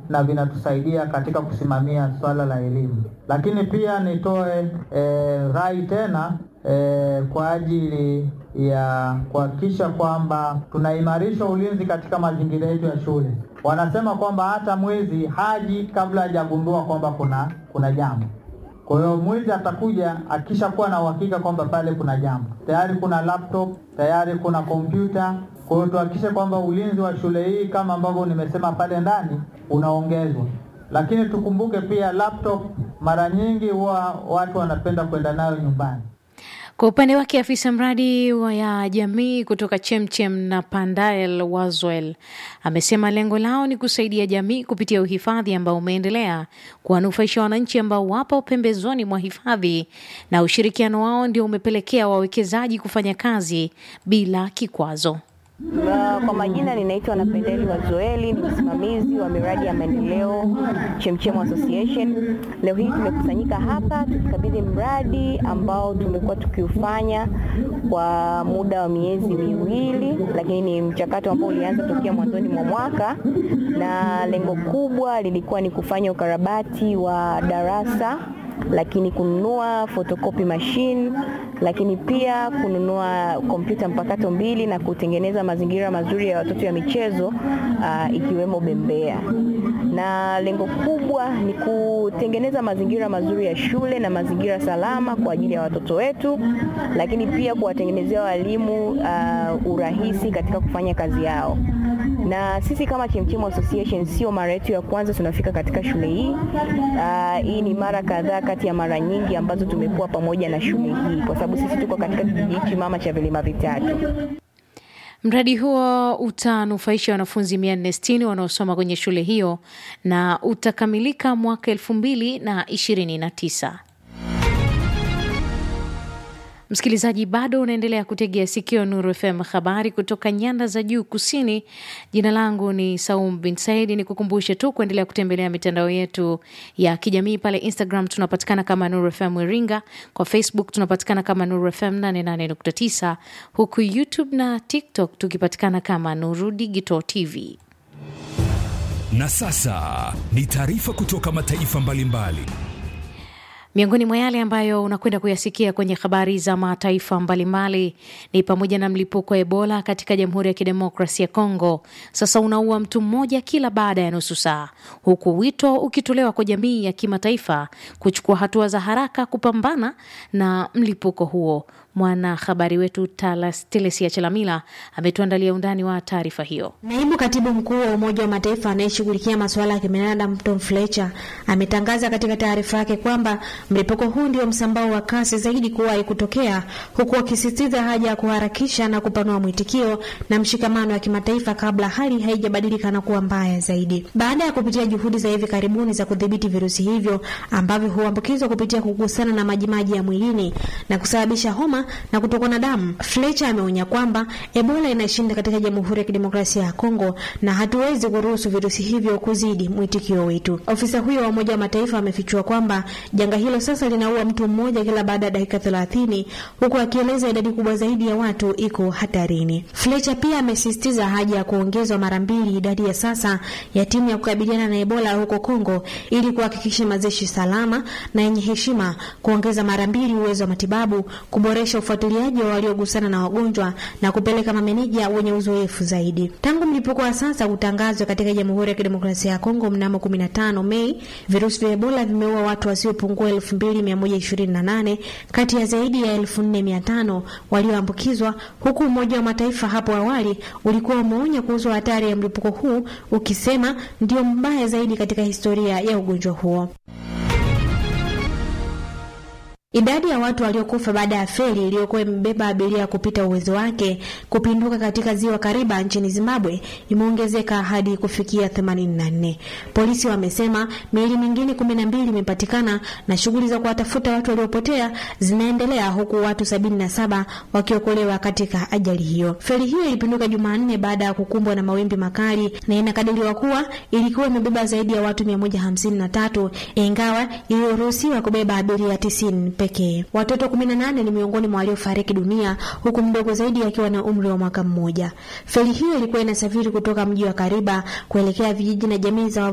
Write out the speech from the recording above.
na vinatusaidia katika kusimamia swala la elimu. Lakini pia nitoe e, rai tena e, kwa ajili ya kuhakikisha kwamba tunaimarisha ulinzi katika mazingira yetu ya shule. Wanasema kwamba hata mwizi haji kabla hajagundua kwamba kuna kuna jambo. Kwa hiyo mwizi atakuja akishakuwa na uhakika kwamba pale kuna jambo, tayari kuna laptop, tayari kuna kompyuta. Kwa hiyo tuhakikishe kwamba ulinzi wa shule hii kama ambavyo nimesema pale ndani unaongezwa, lakini tukumbuke pia laptop mara nyingi huwa watu wanapenda kwenda nayo nyumbani. Kwa upande wake afisa mradi wa ya jamii kutoka Chemchem na Pandael Wazwel amesema lengo lao ni kusaidia jamii kupitia uhifadhi ambao umeendelea kuwanufaisha wananchi ambao wapo pembezoni mwa hifadhi, na ushirikiano wao ndio umepelekea wawekezaji kufanya kazi bila kikwazo. Uh, kwa majina ninaitwa Napendeli Wazoeli, ni msimamizi wa miradi ya maendeleo Chemchem Association. Leo hii tumekusanyika hapa tukikabidhi mradi ambao tumekuwa tukiufanya kwa muda wa miezi miwili, lakini ni mchakato ambao ulianza tokea mwanzoni mwa mwaka, na lengo kubwa lilikuwa ni kufanya ukarabati wa darasa lakini kununua photocopy machine, lakini pia kununua kompyuta mpakato mbili na kutengeneza mazingira mazuri ya watoto ya michezo uh, ikiwemo bembea. Na lengo kubwa ni kutengeneza mazingira mazuri ya shule na mazingira salama kwa ajili ya watoto wetu, lakini pia kuwatengenezea walimu uh, urahisi katika kufanya kazi yao na sisi kama Chemchem Association sio mara yetu ya kwanza tunafika katika shule hii. Uh, hii ni mara kadhaa kati ya mara nyingi ambazo tumekuwa pamoja na shule hii, kwa sababu sisi tuko katika kijiji hichi mama cha vilima vitatu. Mradi huo utanufaisha wanafunzi 460 wanaosoma kwenye shule hiyo na utakamilika mwaka elfu mbili na ishirini na tisa. Msikilizaji, bado unaendelea kutegea sikio Nuru FM, habari kutoka nyanda za juu kusini. Jina langu ni Saum bin Said. Ni kukumbushe tu kuendelea kutembelea mitandao yetu ya kijamii. Pale Instagram tunapatikana kama Nuru FM Iringa, kwa Facebook tunapatikana kama Nuru FM 88.9, huku YouTube na TikTok tukipatikana kama Nuru Digital TV. Na sasa ni taarifa kutoka mataifa mbalimbali mbali. Miongoni mwa yale ambayo unakwenda kuyasikia kwenye habari za mataifa mbalimbali ni pamoja na mlipuko wa Ebola katika Jamhuri ya Kidemokrasia ya Kongo sasa unaua mtu mmoja kila baada ya nusu saa, huku wito ukitolewa kwa jamii ya kimataifa kuchukua hatua za haraka kupambana na mlipuko huo. Mwanahabari wetu Telesia Chalamila ametuandalia undani wa taarifa hiyo. Naibu katibu mkuu wa Umoja wa Mataifa anayeshughulikia masuala ya kibinadamu Tom Fletcher ametangaza katika taarifa yake kwamba mlipuko huu ndio msambao wa kasi zaidi kuwahi kutokea, huku akisisitiza haja ya kuharakisha na kupanua mwitikio na mshikamano wa kimataifa kabla hali haijabadilika na kuwa mbaya zaidi. Baada ya kupitia juhudi za hivi karibuni za kudhibiti virusi hivyo ambavyo huambukizwa kupitia kugusana na majimaji ya mwilini na kusababisha homa na kutokwa na damu, Fletcher ameonya kwamba Ebola inashinda katika Jamhuri ya Kidemokrasia ya Kongo na hatuwezi kuruhusu virusi hivyo kuzidi mwitikio wetu. Ofisa huyo wa Umoja wa Mataifa amefichua kwamba janga hilo sasa linaua mtu mmoja kila baada ya dakika thelathini, huku akieleza idadi kubwa zaidi ya watu iko hatarini. Fletcher pia amesisitiza haja ya kuongezwa mara mbili idadi ya sasa ya timu ya kukabiliana na Ebola huko Kongo ili kuhakikisha mazishi salama na yenye heshima, kuongeza mara mbili uwezo wa matibabu, kuboresha ufuatiliaji wa waliogusana na wagonjwa na kupeleka mameneja wenye uzoefu zaidi. Tangu mlipuko wa sasa utangazwe katika Jamhuri ya Kidemokrasia ya Kongo mnamo 15 Mei, virusi vya Ebola vimeua watu wasiopungua 2128 kati ya zaidi ya 4500 walioambukizwa, huku Umoja wa Mataifa hapo awali ulikuwa umeonya kuhusu hatari ya mlipuko huu ukisema ndio mbaya zaidi katika historia ya ugonjwa huo. Idadi ya watu waliokufa baada ya feri iliyokuwa imebeba abiria kupita uwezo wake kupinduka katika ziwa Kariba nchini Zimbabwe imeongezeka hadi kufikia 84. Polisi wamesema miili mingine 12 imepatikana na shughuli za kuwatafuta watu waliopotea zinaendelea huku watu 77 wakiokolewa katika ajali hiyo. Feri hiyo ilipinduka Jumanne baada ya kukumbwa na mawimbi makali na inakadiriwa kuwa ilikuwa imebeba zaidi ya watu 153 ingawa iliyoruhusiwa kubeba abiria 90 pekee. Watoto 18 ni miongoni mwa waliofariki dunia huku mdogo zaidi akiwa na umri wa mwaka mmoja. Feri hiyo ilikuwa inasafiri kutoka mji wa Kariba kuelekea vijiji na jamii za